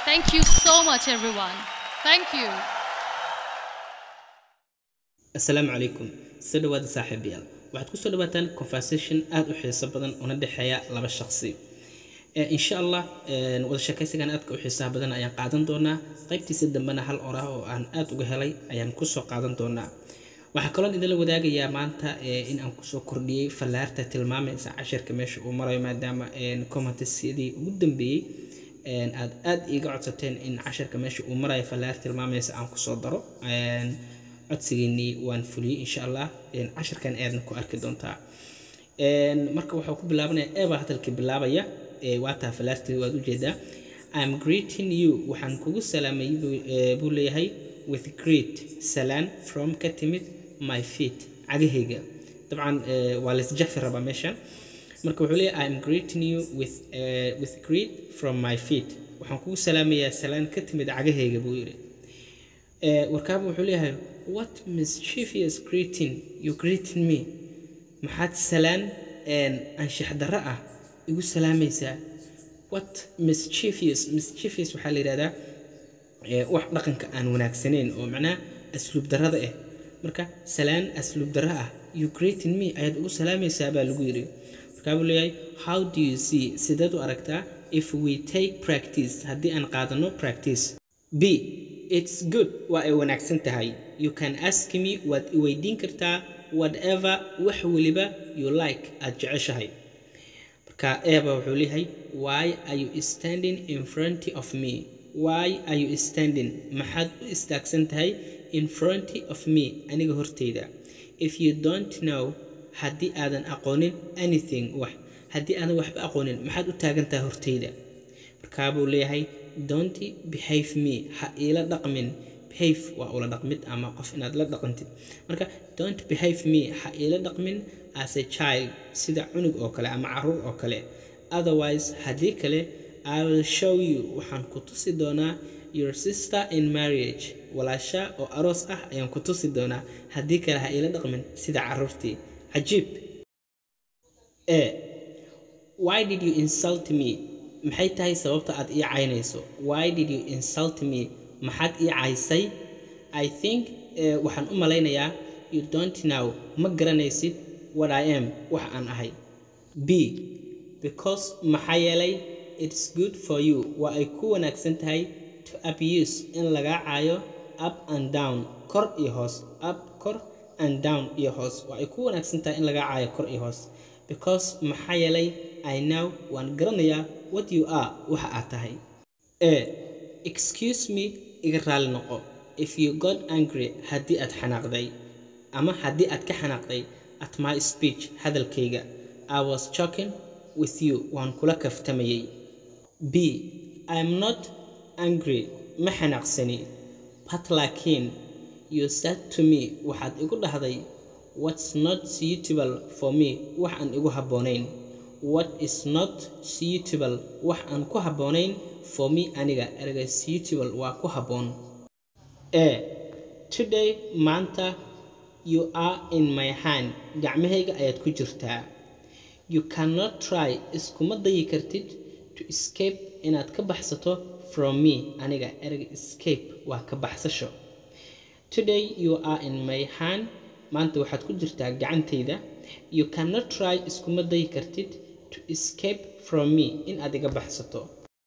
Thank you so much, everyone. Thank you. asalaamu calaykum soo dhawaada saaxiibayaal waxaad kusoo dhawaataan conversation aada u xiiso badan una dhexeeya laba shaqsi Eh, insha allah eh, wada sheekaysigan aadka u xiisaha badan ayaan qaadan doonaa qaybtiisa dambena hal orah oo aan aada uga helay ayaan kusoo qaadan doonaa waxaa kaloon idinla wadaagayaa maanta eh, in aan kusoo kordhiyey fallaarta tilmaamaysa cashirka meesha uu marayo maadaama commentisyadii ugu dambeeyey een, aad aad iiga codsateen in cashirka meesha uu marayo fallaar tilmaamaysa aan kusoo daro Een, codsigeennii waan fuliyey insha allah Een, cashirkan aadna ku arki doontaa Een, marka waxuu ku bilaabanaya eebaa hadalkii bilaabaya ee waataa fallaartii waad ujeedaa I'm greeting you waxaan kugu salaamay buu- ee, buu leeyahay with great salaan from ka timid my feet cagahayga dabcan ee, waa laisjafi rabaa meeshan marka wuxuu leeyahay I'm greeting you with, uh, with greet from my feet waxaan kugu salaamayaa salaan ka timid cagahayga buu yidhi Eh, warkaaba wuxuu leeyahay what mischievous greeting you greeting me maxaad salaan een, anshax darro ah igu salaamaysaa what mischievous mischievous waxaa la yidhahdaa eh, wax dhaqanka aan wanaagsanayn oo macnaha asluub darrada ah marka salaan asluub darro ah you greeting me ayaad ugu salaamaysaa baa lagu yidhi markaa buu leeyahay how do you see sideed u aragtaa if we take practice haddii aan qaadano practice b it's good waa ay wanaagsan tahay you can ask me waad i weydiin kartaa whatever wax weliba you like aad jeceshahay marka eeba wuxuu leeyahay why are you standing in front of me why are you standing maxaad u istaagsan tahay in front of me aniga horteyda if you don't know haddii aadan aqoonin anything wax haddii aadan waxba aqoonin maxaad u taagan tahay horteyda markaa buu leeyahay don't behave me ha iila dhaqmin behave waa ula dhaqmid ama qof inaad la dhaqantid marka don't behave me ha iila dhaqmin as a child sida cunug oo kale ama caruur oo kale otherwise haddii kale i will show you waxaan ku tusi doonaa your sister in marriage walaasha oo aroos ah ayaan ku tusi doonaa haddii kale ha iila dhaqmin sida caruurtii cajiib e why did you insult me maxay tahay sababta aad ii caynayso why did you insult me maxaad ii caysay i think eh, waxaan u malaynayaa you don't know ma garanaysid what i am wax aan ahay b because maxaa yeelay it's good for you waa ay ku wanaagsan tahay to abuse in lagaa caayo up and down kor iyo hoos up kor and down iyo hoos waa ay ku wanaagsan tahay in lagaa caayo kor iyo hoos because maxaa yeelay i know waan garanayaa what you are waxa aad tahay e excuse me iga raali noqo if you got angry haddii aad xanaaqday ama haddii aad ka xanaaqday at my speech hadalkayga i was joking with you waan kula kaftamayay b i'm not angry ma xanaaqsani but laakiin you said to me waxaad igu dhahday what's not suitable for me wax aan igu habboonayn what is not suitable wax aan ku habboonayn for me aniga erga suitable waa ku habboon e today maanta you are in my hand gacmahayga ayaad ku jirtaa you cannot try iskuma dayi kartid to escape inaad ka baxsato from me aniga erga escape waa ka baxsasho today you are in my hand maanta waxaad ku jirtaa gacantayda you cannot try iskuma dayi kartid to escape from me in aad iga baxsato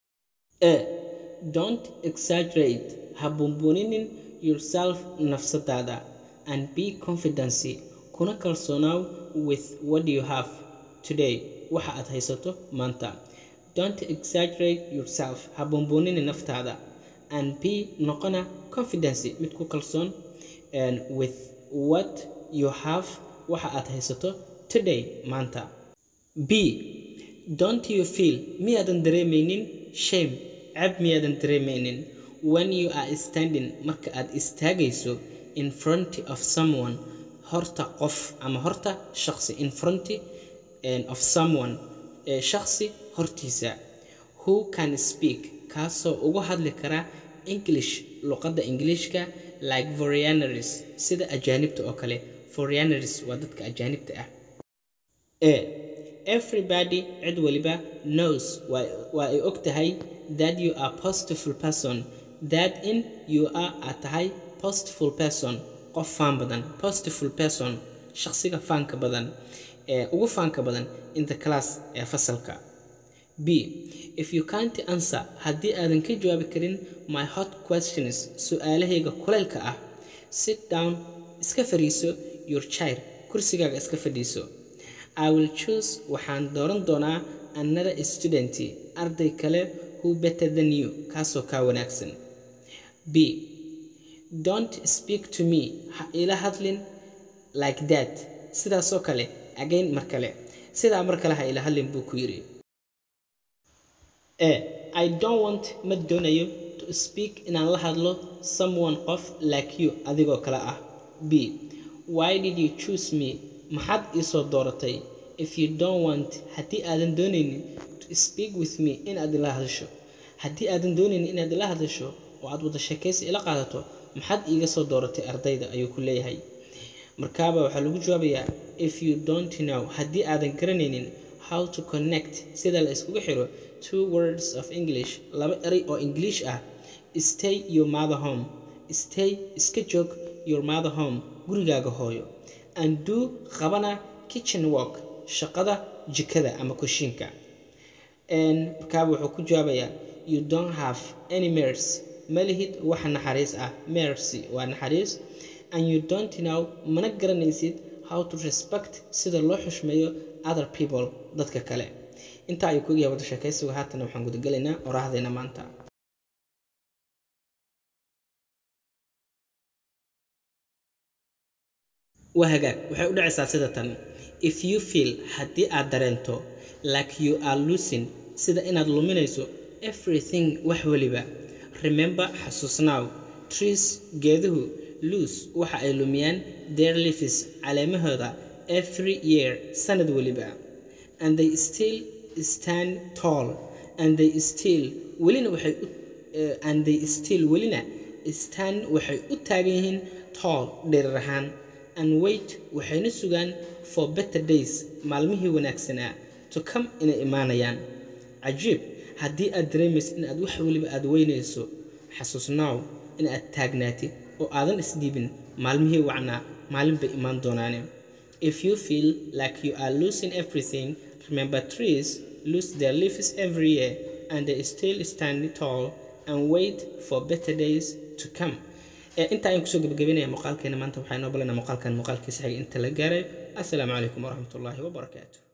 e don't exaggerate ha buunbuuninin yourself nafsadaada and be confidency kuna kalsoonaaw with what you have today waxa aad haysato maanta don't exaggerate yourself ha buunbuuninin naftaada and be noqona confidency mid ku kalsoon and with what you have waxa aad haysato today maanta b don't you feel miyaadan dareemaynin shame cab miyaadan dareemaynin when you are standing marka aad istaagayso in front of someone horta qof ama horta shaqsi in front eh, of someone eh, shaqsi hortiisa who can speak kaasoo ugu hadli kara english luqadda ingiliishka like foreigners sida ajaanibta oo kale foreigners waa dadka ajaanibta ah e everybody cid waliba knows waa waa ay og tahay that you are positive person that in you are aad tahay positive person qof faan badan positive person shaqsiga faanka badan ee ugu faanka badan in the class ee fasalka b if you can't answer haddii aadan ka jawaabi karin my hot questions su-aalahayga kulaylka ah sit down iska fadhiiso your chair kursigaaga iska fadhiiso i will choose waxaan dooran doonaa another student arday kale who better than you kaasoo kaa wanaagsan b don't speak to me ha ila hadlin like that sidaasoo kale again mar kale sidaa mar kale ha ila hadlin buu ku yidhi e i don't want ma doonayo to speak inaan la hadlo someone qof like you adigoo kale ah b why did you choose me maxaad iisoo dooratay if you don't want haddii aadan doonaynin to speak with me inaad ila hadasho haddii aadan doonaynin inaad ila hadasho oo aad wada sheekaysi ila qaadato maxaad iiga soo dooratay ardayda ayuu ku leeyahay markaaba waxaa lagu jawaabayaa if you don't know haddii aadan garanaynin how to connect sida la iskugu xiro two words of english laba eray oo english ah stay your mother home stay iska joog your mother home gurigaaga hooyo and do qabana kitchen work shaqada jikada ama kushiinka markaaba wuxuu ku jawaabayaa you don't have any mercy ma lihid wax naxariis ah mercy waa naxariis and you don't know mana garanaysid how to respect sida loo xushmeeyo other people dadka kale intaa ayuu kuga yahay wada sheekaysigu haatana waxaan gudagelaynaa oraahdeena maanta waa hagaag waxay u dhacaysaa sida tan if you feel haddii aad dareento like you are losing sida inaad luminayso everything wax weliba remember xasuusnaaw trees geeduhu loose waxa ay lumiyaan their leaves caleemahooda every year sanad weliba and they still stand tall and they still welina waxay u uh, and they still welina stand waxay u taagan yihiin tall dherer ahaan and wait waxayna sugaan for better days maalmihii wanaagsanaa to come inay imaanayaan cajiib haddii aad dareemaysa in aad wax weliba aad weynayso xasuusnaaw in aad taagnaatid oo aadan isdhiibin maalmihii wacnaa maalin bay imaan doonaane if you feel like you are losing everything remember trees lose their leaves every year and they still stand tall and wait for better days to come inta ayaan kusoo gabagabeynaya muuqaalkeena maanta waxaa inoo balanaa muuqaalkan muuqaalkiisa xiga inta la gaaray assalaamu calaykum waraxmatullaahi wabarakaatu